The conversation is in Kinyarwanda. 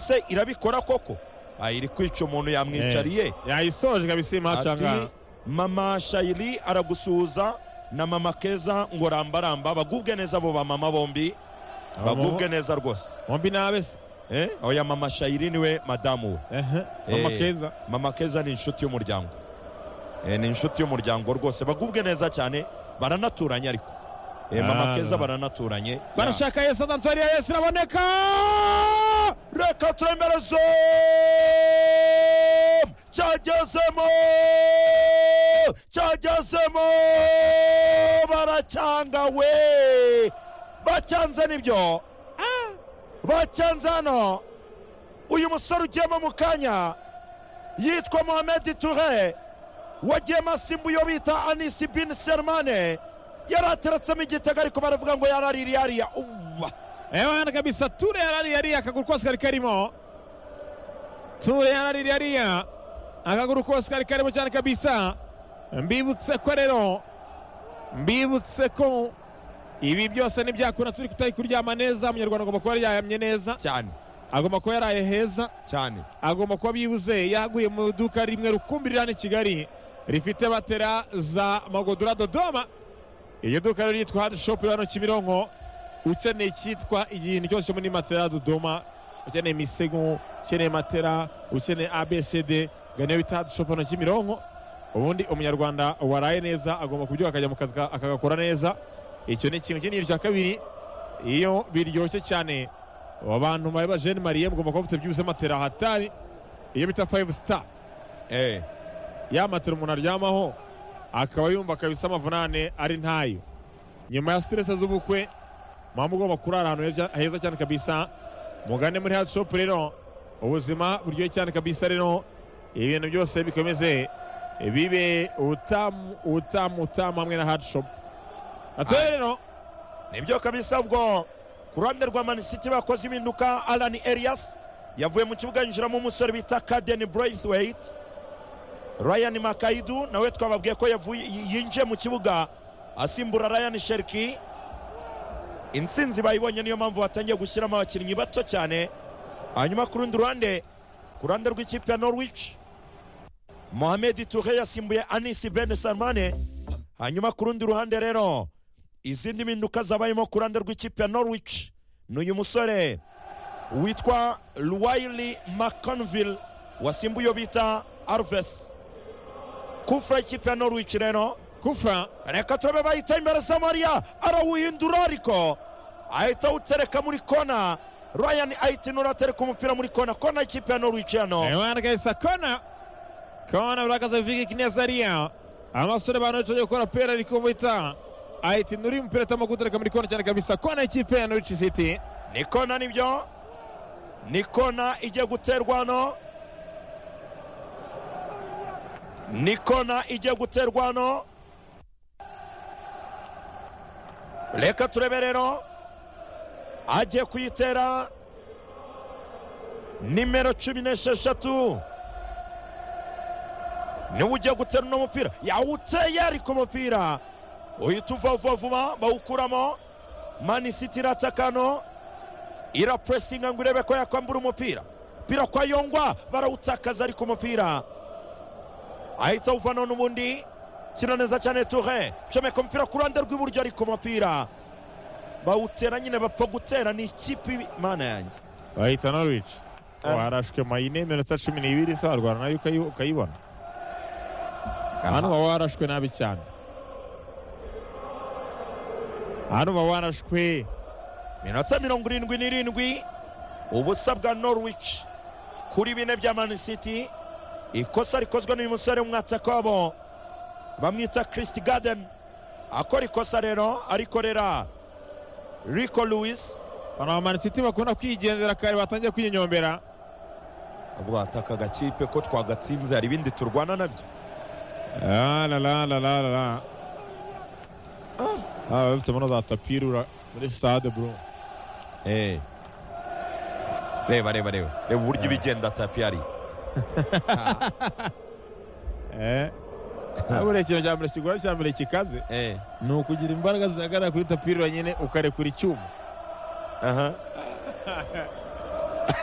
ese irabikora koko iri kwica umuntu yamwicariye yayisoje kabisa iyi match aha ngaha ati mama shayiri aragusuhuza na mama keza ngo rambaramba bagubwe neza abo bamama bombi Aba mu- bagubwe neza rwose bombi ni abese Eh, oya mama shayiri niwe madamu we ehe Eh, amakeza mama keza ni inshuti y'umuryango Eh, ni inshuti y'umuryango rwose bagubwe neza cyane baranaturanye ariko Eh, mama Ah, keza no. baranaturanye barashaka yesu adansariya yesu iraboneka reka turemere zomu cyagezemo cyagezemo baracyanga we bacyanze nibyo bacyanze hano uyu musore ugiyemo mu kanya yitwa mohamedi ture wagiyemo asimbu yo bita anisi bin sermane yari ateretsemo igitego ariko baravuga ngo yarariri yariya uwa ewe hano kabisa ture yarari yariya akaguru kose kari karimo ture yarari yariya akaguru kose kari karimo cyane kabisa mbibutse ko rero mbibutse ko ibi byose ntibyakunda turi kutari kuryama neza umunyarwanda agomba kuba yaryamye neza cyane agomba kuba yaraye heza cyane agomba kuba byibuze yaguye mu iduka rimwe rukumbi riri hano i kigali rifite batera za magodora dodoma iryo duka rero ryitwa hadi shopu riri hano kimironko ukeneye icyitwa ikintu cyose cyo muri matera dodoma ukeneye imisego ukeneye matera ukeneye abcd gane bita hadi shopu hano kimironko ubundi umunyarwanda waraye neza agomba kubyuka akajya mu kazi ka- akagakora neza icyo ni ikintu kinini cya kabiri iyo biryoshye cyane abantu babe ba jene mariye mugomba kuba mufite byibuze matera hatari iyo bita fayive sita eh ya matera umuntu aryamaho akaba yumva kabisa amavunane ari ntayo nyuma ya siterese z'ubukwe muba mugomba kurara ahantu heza- heza cyane kabisa mugane muri hadi shopu rero ubuzima buryoshye cyane kabisa rero ibintu byose bikomeze bibe ubutamu ubutamu ubutamu hamwe na hadi shopu atoye rero nibyo kabisa ubwo ku ruhande rwa mani siti bakoze impinduka alani elias yavuye mu kibuga yinjiramo umusore bita kadeni braithwaite ryan makaidu nawe twababwiye ko yavuye yinjiye mu kibuga asimbura ryan sheriki intsinzi bayibonye niyo mpamvu batangiye gushyiramo abakinnyi bato cyane hanyuma ku rundi ruhande ku ruhande rw'ikipe ya norwich mohamed ture yasimbuye anisi ben salmane hanyuma ku rundi ruhande rero izindi mpinduka zabayemo ku ruhande rw'ikipe ya norwich ni uyu musore witwa luwaili mcconville wasimbuye uyo bita arves kufura ikipe ya norwich rero kufa reka turabe bahita imbere za mariya arawuhindura ariko ahita awutereka muri kona ryan ahita inura atereka umupira muri kona kona ikipe ya norwich hano Ayobora kabisa kona kona urakaza viki kinezariya amasore bantu tugiye gukora pera ari kumuhita ahita inuri umupira atamo gutereka muri kona cyane kabisa kona ikipe ya Norwich City ni kona nibyo ni kona igiye guterwa hano ni kona igiye guterwa hano reka turebe rero agiye kuyitera nimero cumi n'esheshatu niwe ugiye gutera uno mupira yawuteye ariko umupira uhita uva vuba vuba bawukuramo mani siti iratakano irapuresinga ngo irebe ko yakwambura umupira umupira kwa yongwa barawutakaza ariko umupira ahita awuvanaho n'ubundi kino neza cyane ture comeka umupira ku ruhande rw'iburyo ariko umupira bawutera nyine bapfa gutera ni ikipe mana yanjye bahita Norwich Ah. warashwe mayine minota cumi n'ibiri se warwana nayo ukayi- ukayibona hano uba warashwe nabi cyane hano uba warashwe minota mirongo irindwi n'irindwi ubusa bwa norwich kuri bine bya man city ikosa rikozwe n'uyu musore w'umwataka wabo bamwita christ garden akora ikosa rero arikorera rico lewis abantu ba Man City bakunda kwigendera kare batangiye kwinyombera avuga ati aka gakipe ko twagatsinze hari ibindi turwana nabyo La la la la la la la. Ah, bafite muri za tapiri ura- muri stade bro. Eh. reba reba reba reba uburyo ibigenda tapi ari Eh. Buriya ikintu cya mbere kigora cya mbere kikaze Eh. ni ukugira imbaraga zihagarara kuri tapiri uranyine ukarekura icyuma. aha